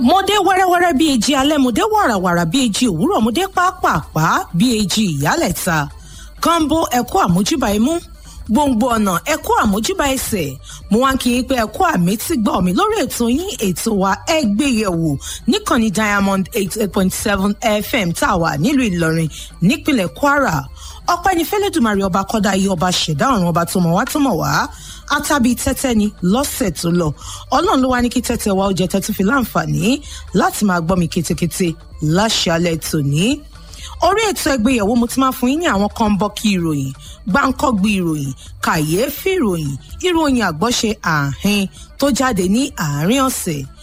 mo dé wẹ́rẹ́wẹ́rẹ́ bíi èjì alẹ́ mo dé wàràwàrà bíi èjì òwúrọ̀ mo dé pápápá bíi èjì ìyálẹ̀ta kánbó ẹ̀kọ́ àmójúbà imú gbòǹgbò ọ̀nà ẹ̀kọ́ àmójúbà ẹsẹ̀ mo wá kí n pé ẹ̀kọ́ àmì tí gbọ́ mi lórí ètò yín ètò wa ẹ gbé yẹ̀wò níkànnì diamond eight eight point seven fm tá a wà nílùú ìlọrin nípínlẹ̀ kwara ọpẹ́ ní fẹ́lẹ́dùmarè ọba kọ́dá iye ọba ṣẹ̀dá ọ̀run ọba tó mọ̀ wá tó mọ̀ wá àtàbí tẹ́tẹ́ ni lọ́sẹ̀ tó lọ ọlọ́run ló wá ní kí tẹ́tẹ́ wa ó jẹ tẹ́tí fi láǹfààní láti máa gbọ́ mi kétékété láṣálẹ̀ tòní orí ètò ẹgbẹ́yẹ̀wò mo ti máa fún yín ní àwọn kan bọ́ kí ìròyìn gbáǹkọ́gbì ìròyìn kàyééfì ìròyìn ìròyìn àgbọ́ṣe ààhin tó jáde ní àárín ọ̀sẹ̀